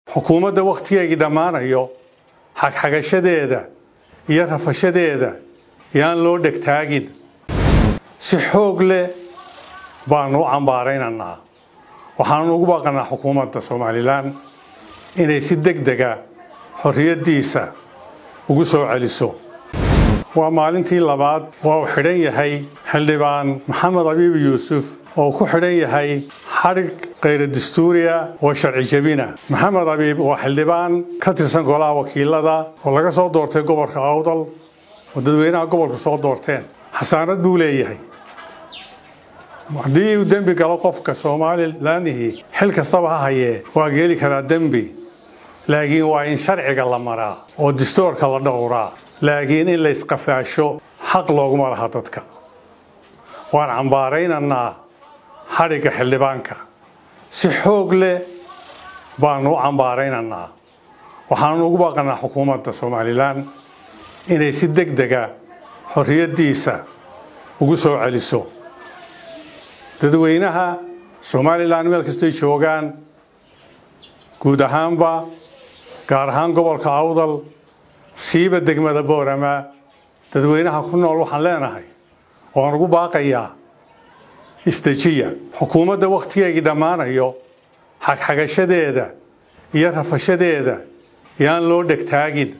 xukuumadda wakhtigeygii dhammaanayo xagxagashadeeda iyo rafashadeeda yaan loo dhegtaagin si xoog leh baanu u cambaaraynaynaa waxaanu ugu baaqanaa xukuumadda somalilan inay si deg dega xorriyaddiisa ugu soo celiso waa maalintii labaad waa uu xidhan yahay xildhibaan maxamed abiib yuusuf oo ku xidhan yahay xadhig khayra dastuuriya oo sharci jebina maxamed abiib waa xildhibaan ka tirsan golaha wakiilada oo laga soo doortay gobolka awdal oo dadweynaha gobolka soo doorteen xasaanad buu leeyahay haddii uu dembi galo qofka somalilanihii xil kastaba ha hayee waa geeli karaa dembi laakiin waa in sharciga la maraa oo dastuurka la dhowraa laakiin in la isqafaasho xaq looguma laha dadka waan cambaaraynaynaa xadhigga xildhibaanka si xoog leh baanu u cambaaraynaynaa waxaanu ugu baaqanaa xukuumadda somalilan inay si deg dega xorriyaddiisa ugu soo celiso dadweynaha somalilan meel kastay joogaan guud ahaanba gaar ahaan gobolka awdal siiba degmada boorama dadweynaha ku nool waxaan leenahay waan ugu baaqayaa isdejiya xukuumadda wakhtigeygii dhammaanayo xagxagashadeeda iyo rafashadeeda yaan loo dhegtaagin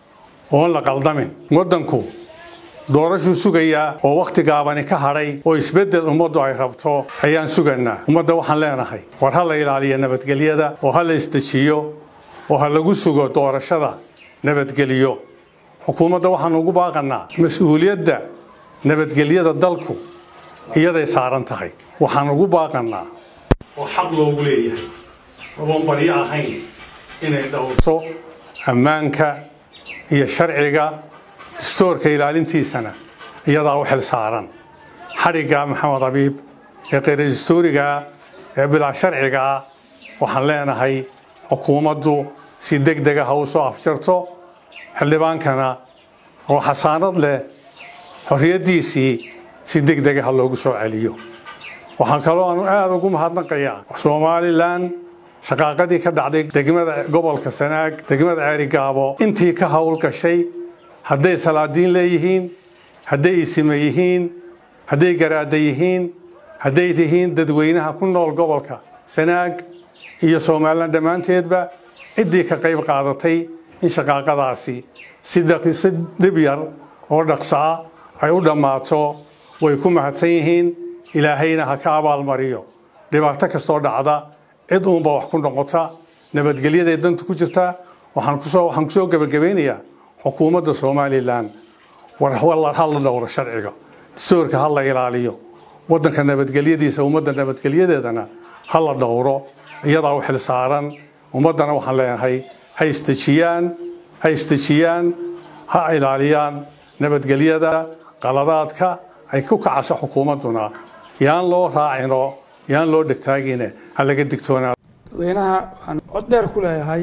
oon la qaldamin waddanku doorashuu sugayaa oo wakhti gaabani ka hadhay oo isbeddel ummaddu ay rabto ayaan suganaa ummadda waxaan leenahay war ha la ilaaliyo nabadgelyada oo ha la isdejiyo oo ha lagu sugo doorashada nabadgeliyo xukuumadda waxaanu ugu baaqanaa mas-uuliyadda nabadgelyada dalku iyaday saaran tahay waxaan ugu baaqanaa oo xaq loogu leeyahay oon baryo ahayn inay dhowrto ammaanka iyo sharciga dastuurka ilaalintiisana iyadaa u xil saaran xadhigga maxamed abiib ee kheyra dastuurigaa ee bilaa sharcigaa waxaan leenahay xukuumaddu si deg dega ha u soo afjarto xildhibaankana oo xasaanad leh xorriyaddiisii si deg dega ha loogu soo celiyo waxaan kaloo aanu aada ugu mahadnaqayaa somalilan shaqaaqadii ka dhacday degmada gobolka sanaag degmada ceerigaabo intii ka howl gashay hadday salaadiin leeyihiin hadday isime yihiin hadday garaada yihiin hadday tihiin dadweynaha ku nool gobolka sanaag iyo somalilan dhammaanteedba ciddii ka qayb qaadatay in shaqaaqadaasi si dhib yar oo dhaqsaa ay u dhammaato way ku mahadsan yihiin ilaahayna ha ka abaalmariyo dhibaato kastoo dhacda cid uunba wax ku noqota nabadgelyaday danta ku jirta waxaan kusoo gebagabaynayaa xukuumadda somalilan war ha la dhowro sharciga dastuurka ha la ilaaliyo waddanka nabadgelyadiisa ummadda nabadgelyadeedana ha la dhowro iyadaa u xil saaran ummaddana waxaan leenahay ha isdejiyaan ha isdejiyaan ha ilaaliyaan nabadgelyada qaladaadka ay ku kacasho xukuumadduna yaan loo raacino yaan loo dhegtaagine ha laga digtoonaa dadweynaha waxaan cod dheer ku leeyahay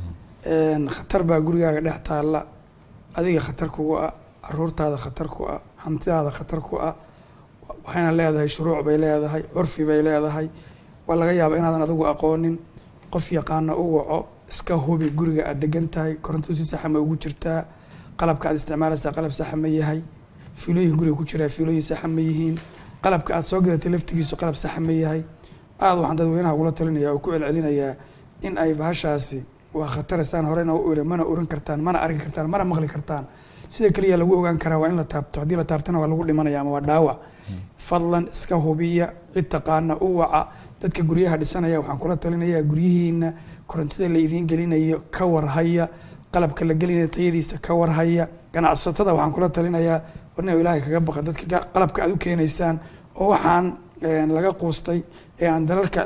khatar baa gurigaaga dhex taalla adiga khatar kugu ah caruurtaada khatar ku ah hantidaada khatar ku ah waxayna leedahay shuruuc bay leedahay curfi bay leedahay waa laga yaabaa inaadan adigu aqoonin qof yaqaana u waco iska hubi guriga aad degan tahay koronto si saxa ma ugu jirtaa qalabka aad isticmaalaysaa qalab saxa ma yahay fiilooyin guriga ku jiraa fiilooyin saxa ma yihiin qalabka aad soo gadatay laftigiisu qalab saxa ma yahay aada waxaan dadweynaha ugula talinaya oo ku celcelinayaa in ay bahashaasi waa khataristaan horena u iri mana oran kartaan mana arki kartaan mana maqli kartaan sida keliya lagu ogaan karaa waa in la taabto haddii la taabtana waa lagu dhimanaya ama waa dhaawac fadlan iska hubiya cid taqaana u waca dadka guryaha dhisanaya waxaan kula talinayaa guryihiina korontada la idiin gelinayo ka warhaya qalabka la gelinayo tayadiisa ka warhaya ganacsatada waxaan kula talinayaa warna ilaahay kaga baqa dadka qalabka aad u keenaysaan oo waxaan laga quustay ee aan dalalka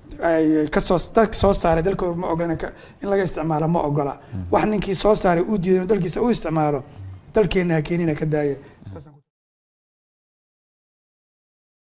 kasoo dadka soo saaray dalkooda ma ogola in laga isticmaalo ma ogola wax ninkii soo saaray uu diiday dalkiisa u isticmaalo dalkeena ha keenina ka daaya